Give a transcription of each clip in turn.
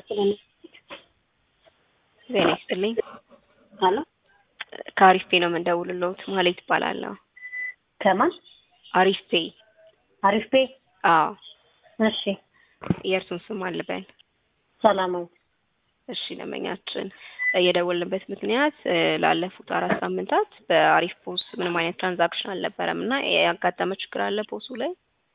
ስለነ ዜና ይስጥልኝ። አሎ ከአሪፍ ፔ ነው የምንደውልልዎት። ማሌት ይባላለሁ። ከማን አሪፍ ፔ። አሪፍ ፔ? አዎ። እሺ የእርሱን ስም አልበል። ሰላማዊ እሺ ደንበኛችን የደወልንበት ምክንያት እ ላለፉት አራት ሳምንታት በአሪፍ ፖስ ምንም አይነት ትራንዛክሽን አልነበረም እና ያጋጠመ ችግር አለ ፖሱ ላይ?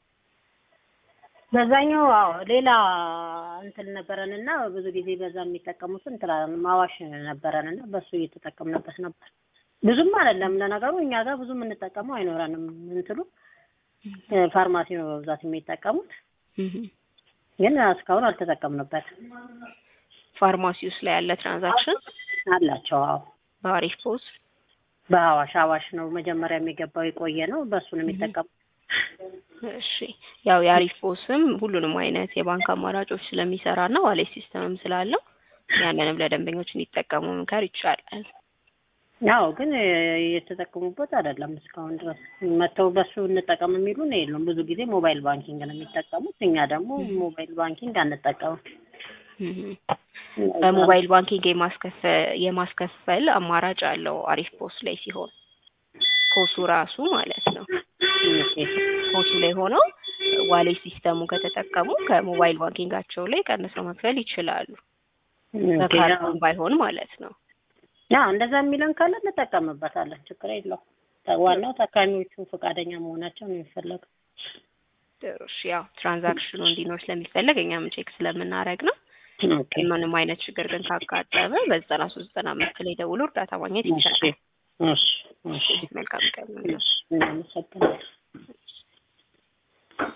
በዛኛው አዎ ሌላ እንትን ነበረን እና ብዙ ጊዜ በዛ የሚጠቀሙት እንትን ማዋሽ ነበረን እና በሱ እየተጠቀምንበት ነበር። ብዙም አይደለም ለነገሩ እኛ ጋር ብዙ የምንጠቀመው አይኖረንም። እንትሉ እ ፋርማሲ ነው በብዛት የሚጠቀሙት፣ እህ ግን እስካሁን አልተጠቀምንበትም። ፋርማሲ ውስጥ ላይ ያለ ትራንዛክሽን አላቸው። አዎ በአሪፍ ፖስ በአዋሽ አዋሽ ነው መጀመሪያ የሚገባው የቆየ ነው። በሱ ነው የሚጠቀሙ። እሺ ያው የአሪፍ ፖስም ሁሉንም አይነት የባንክ አማራጮች ስለሚሰራ እና ዋሌት ሲስተምም ስላለው ያንንም ለደንበኞች እንዲጠቀሙ መምከር ይቻላል። ያው ግን የተጠቀሙበት አይደለም እስካሁን ድረስ መተው በሱ እንጠቀም የሚሉን የሉም። ብዙ ጊዜ ሞባይል ባንኪንግ ነው የሚጠቀሙት። እኛ ደግሞ ሞባይል ባንኪንግ አንጠቀምም። እህ በሞባይል ባንኪንግ የማስከፈል የማስከፈል አማራጭ አለው አሪፍ ፖስ ላይ ሲሆን ፖሱ ራሱ ማለት ነው። ፖሱ ላይ ሆነው ዋሌት ሲስተሙ ከተጠቀሙ ከሞባይል ባንኪንጋቸው ላይ ቀንሰው መክፈል ይችላሉ። በካርዶን ባይሆን ማለት ነው። ያው እንደዛ የሚለን ካለ እንጠቀምበታለን፣ ችግር የለው። ዋናው ታካሚዎቹ ፈቃደኛ መሆናቸው ነው የሚፈለገው። ጥሩ እሺ። ያው ትራንዛክሽኑ እንዲኖር ስለሚፈለግ እኛም ቼክ ስለምናደርግ ነው። ኦኬ ምንም አይነት ችግር ግን ካጋጠመ በዘጠና ሶስት ዘጠና አምስት ላይ ደውሎ እርዳታ ማግኘት እሺ ይቻላል። እሺ እሺ መልካም ቀን። እሺ እናመሰግናለን።